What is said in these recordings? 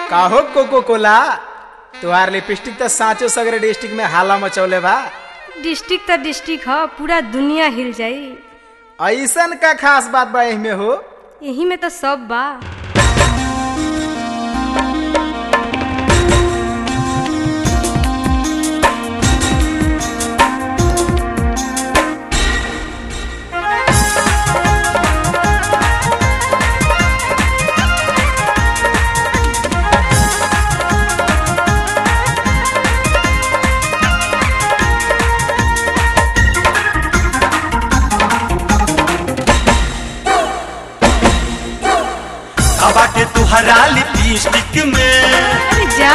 काहो कोको कोला तुहार लिपस्टिक तो साँचो सगरे डिस्ट्रिक्ट में हाला मचौले बा डिस्ट्रिक्ट त डिस्ट्रिक्ट ह पूरा दुनिया हिल जाई ऐसन का खास बात बा एहिमे हो यही में तो सब बा का बाटे तुहरा लिपस्टिक में अरे जा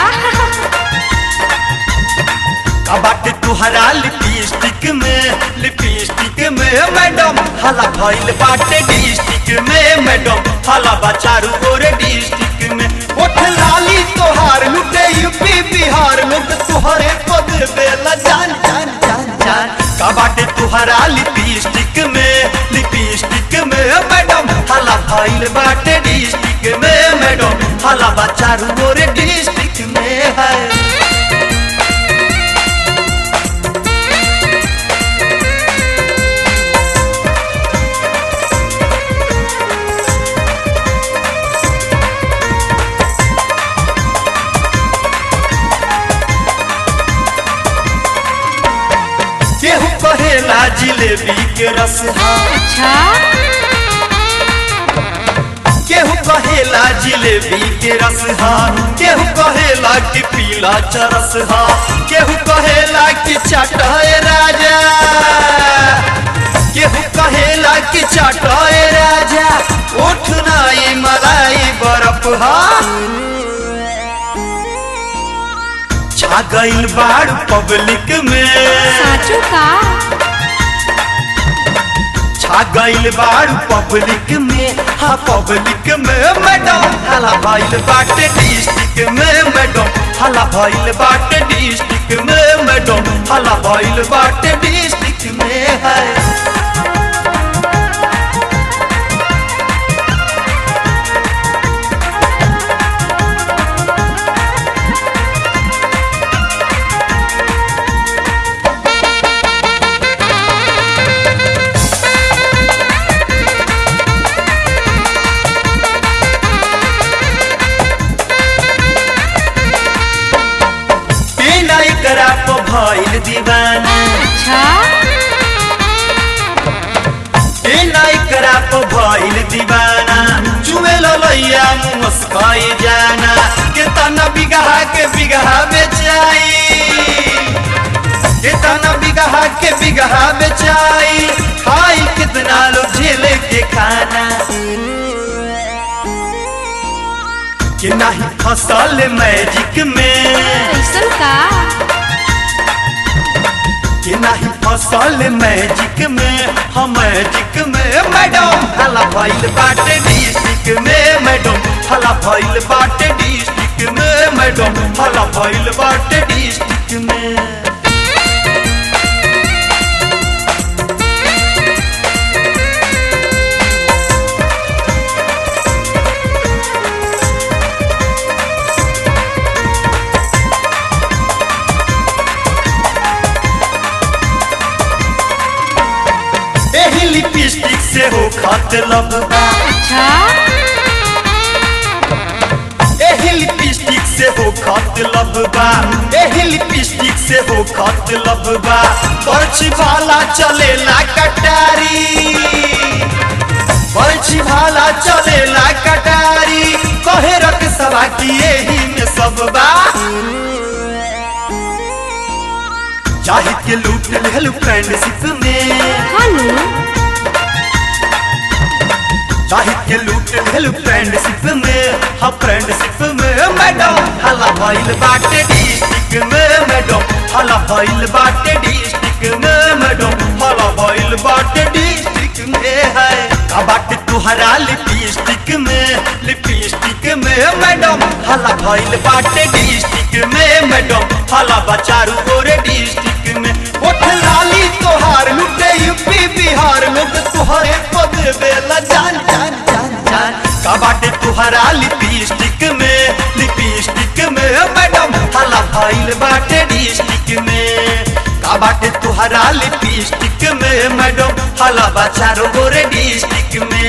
का बाटे तुहरा लिपस्टिक में लिपस्टिक में मैडम हला भइल बाटे डिस्ट्रिक्ट में मैडम हला बा चारू ओर डिस्ट्रिक्ट में ओठ लाली तोहार लुटे यूपी बिहार लोग तुहरे पद बेला जान जान जान जान का बाटे तुहरा लिपस्टिक में लिपस्टिक में मैडम हला भइल बाटे डिस्ट्रिक्ट में मैडम हला बा चारू ओर डिस्ट्रिक्ट में है केहू कहेला जिलेबी के रस हा अच्छा केहू कहेला जिलेबी के रस हा केहू कहेला कि पीला चरस हा केहू कहेला कि चटाए राजा केहू कहेला कि चटाए राजा उठ नाई मलाई बर्फ हा छा गइल बाड़ पब्लिक में साचू का छा गइल बाड़ पब्लिक में हाँ पब्लिक में मैडम हला भइल बाटे डिस्ट्रिक्ट में मैडम हला भइल बाटे डिस्ट्रिक्ट में मैडम हला भइल बाटे डिस्ट्रिक्ट में है बिना एकरा पे भइल दीवाना अच्छा बिना एकरा पे भइल दीवाना चुमे ललैया मुस्काई जाना केतना बिगहा के बिगहा बेचाई केतना बिगहा के बिगहा बेचाई खाई कितना लोग झेले के खाना कि नहीं फसल मैजिक में ऐसन का कि नहीं फसल मैजिक में हम मैजिक में मैडम हला भइल बाटे डिस्ट्रिक्ट में मैडम हला भइल बाटे डिस्ट्रिक्ट में मैडम हला भइल बाटे डिस्ट्रिक्ट में एही लिपस्टिक से हो खत लबा अच्छा एही लिपस्टिक से हो खत लबा एही लिपस्टिक से हो खत लबा बर्छी भाला चलेला कटारी बर्छी भाला चलेला कटारी कहे रख सभा की एही में सब बा जाहिद के लूट लेलू फ्रेंडशिप में हनु जाहिद के लूट लेलू फ्रेंडशिप में हाँ फ्रेंडशिप में मैडम हला भइल बाटे डिस्ट्रिक्ट में मैडम हला भइल बाटे डिस्ट्रिक्ट में मैडम हला भइल बाटे डिस्ट्रिक्ट में है का बाटे तुहरा लिपस्टिक में लिपस्टिक में मैडम हला भइल बाटे डिस्ट्रिक्ट में मैडम हला बचारू गोरे डिस्ट्रिक्ट में ओठ लाली तोहार लुटे यूपी बिहार लोग तुहरे पद बेला जान जान जान जान का बाटे तुहरा लिपस्टिक में लिपस्टिक हाला बा चारों गोरे डिस्ट्रिक्ट में